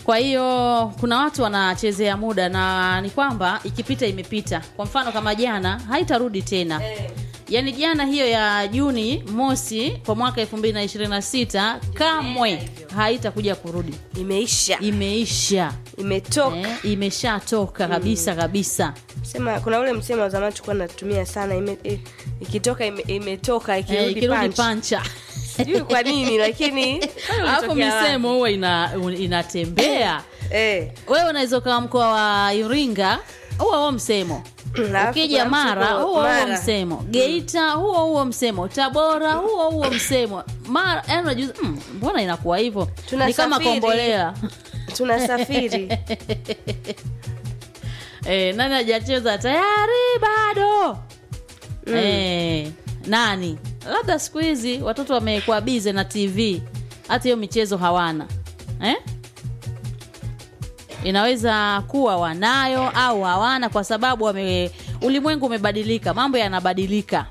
kwa hiyo kuna watu wanachezea muda na ni kwamba ikipita imepita kwa mfano kama jana haitarudi tena yaani jana hiyo ya juni mosi kwa mwaka 2026 kamwe haitakuja kurudi imeisha imeisha imetoka eh, imeshatoka kabisa kabisa sema kuna ule msemo wa zamani tulikuwa natumia sana ime, eh, ikitoka ime, imetoka eh, ikirudi ikirudi punch. pancha sijui kwa nini lakini alafu ulitokea wapi? misemo huwa ina, inatembea eh, wewe unaweza ukawa mkoa wa iringa huo huo msemo alafu ukija kuna mara mtu huo huo Mara. msemo geita huo huo msemo tabora huo huo msemo mara yani unajuza mm, mbona inakuwa hivyo ni kama Tunasafiri. kombolea tunasafiri e, nani hajacheza tayari bado mm. e, nani labda siku hizi watoto wamekuwa bize na tv hata hiyo michezo hawana eh? inaweza kuwa wanayo au hawana kwa sababu wame, ulimwengu umebadilika mambo yanabadilika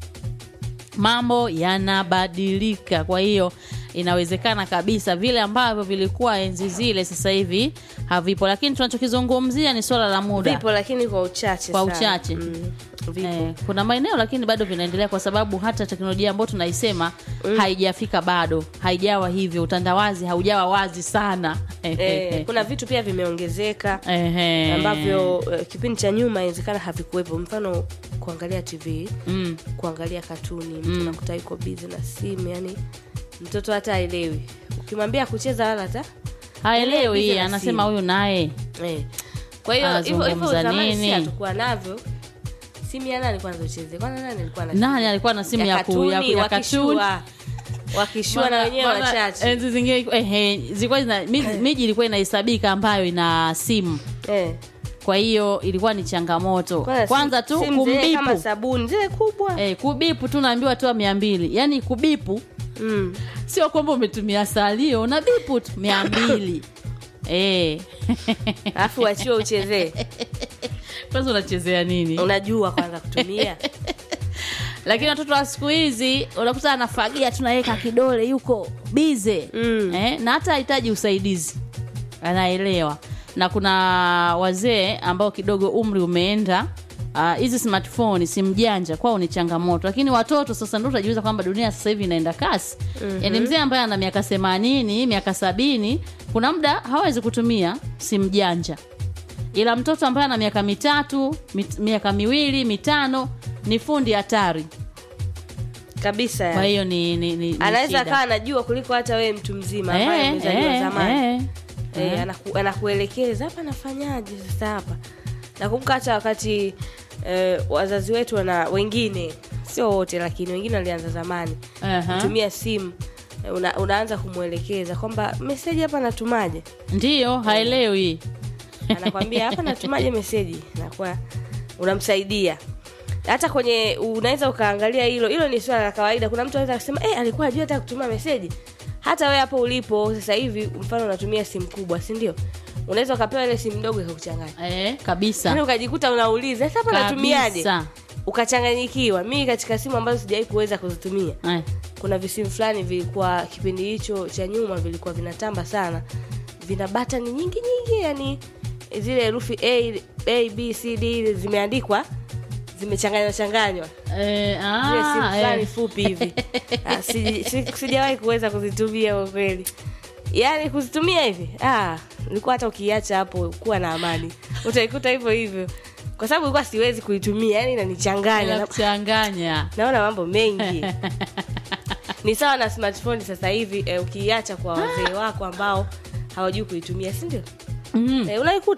mambo yanabadilika kwa hiyo inawezekana kabisa vile ambavyo vilikuwa enzi zile sasa hivi havipo lakini tunachokizungumzia ni swala la muda vipo lakini kwa uchache Kwa sana. uchache. mm, vipo Eh, kuna maeneo lakini bado vinaendelea kwa sababu hata teknolojia ambayo tunaisema haijafika bado haijawa hivyo utandawazi haujawa wazi sana eh, kuna vitu pia vimeongezeka Ehe. ambavyo eh, kipindi cha nyuma inawezekana havikuwepo mfano kuangalia tv mm. kuangalia katuni mtu nakuta yuko bizi na simu yani mtoto hata aelewi ukimwambia kucheza wala hata haelewi Bize na anasema simu. huyu naye eh. kwa hiyo hivyo hivyo Anazungumza zamani si nini? hatukuwa navyo simu ya nani kwanza ucheze kwanza nani alikuwa na nani simu? alikuwa na simu ya, ku, ya, katuni, ya katuni wakishua wakishua na Maana- wenyewe maana wachache enzi zingine ehe, zilikuwa zina- mi- miji ilikuwa inahesabika ambayo ina simu eh. kwa hiyo ilikuwa ni changamoto Kwanza kwanza si- tu simu zenyewe kama kumbipu sabuni zile kubwa eh, kubipu tu naambiwa toa mia mbili yaani kubipu mm. sio kwamba umetumia salio na bipu tu mia mbili Eh. alafu wachiwe uchezee kwanza unachezea nini unajua kwanza kutumia lakini watoto wa siku hizi unakuta anafagia tunaweka kidole yuko bize Mm. eh, na hata hahitaji usaidizi anaelewa na kuna wazee ambao kidogo umri umeenda ah, hizi uh, smartphone simu janja kwao ni changamoto lakini watoto sasa ndo utajiuliza kwamba dunia sasa hivi inaenda kasi mm-hmm. yani mzee ambaye ana miaka themanini miaka sabini kuna muda hawezi kutumia simu janja ila mtoto ambaye ana miaka mitatu mit, miaka miwili mitano ni fundi hatari kabisa kwa yani. hiyo ni, ni, ni, ni anaweza shida. akawa anajua kuliko hata wewe mtu mzima ambaye Eh, amezaliwa eh, zamani eh. Eh, anaku, anakuelekeza hapa nafanyaje sasa hapa nakumbuka hata wakati eh, wazazi wetu wana wengine sio wote lakini wengine walianza zamani Aha. kutumia simu eh, una, unaanza kumwelekeza kwamba meseji hapa natumaje ndiyo haelewi anakwambia hapa natumaje meseji nakuwa unamsaidia hata kwenye unaweza ukaangalia hilo hilo ni swala la kawaida kuna mtu anaweza kusema eh, alikuwa ajua hata kutuma meseji hata wewe hapo ulipo sasa hivi mfano unatumia simu kubwa si ndio unaweza ukapewa ile simu ndogo ikakuchanganya eh, yani kabisa ukajikuta unauliza sasa hapa natumiaje kabisa ukachanganyikiwa mimi katika simu ambazo sijawahi kuweza kuzitumia eh. kuna visimu fulani vilikuwa kipindi hicho cha nyuma vilikuwa vinatamba sana vina batani nyingi nyingi yani zile herufi a, a b c d zimeandikwa zimechanganywa changanywa Eh, ah, zile simu fulani eh. fupi hivi Ah, si- si- sijawahi kuweza kuzitumia kwa kweli yaani kuzitumia hivi ah, ilikuwa hata ukiacha hapo kuwa na amani utaikuta hivyo hivyo kwa sababu ilikuwa siwezi kuitumia yani inanichanganya Na- inakuchanganya naona mambo mengi ni sawa na smartphone sasa hivi eh, ukiiacha kwa wazee wako ambao hawajui kuitumia si ndio mm. eh, unaikuta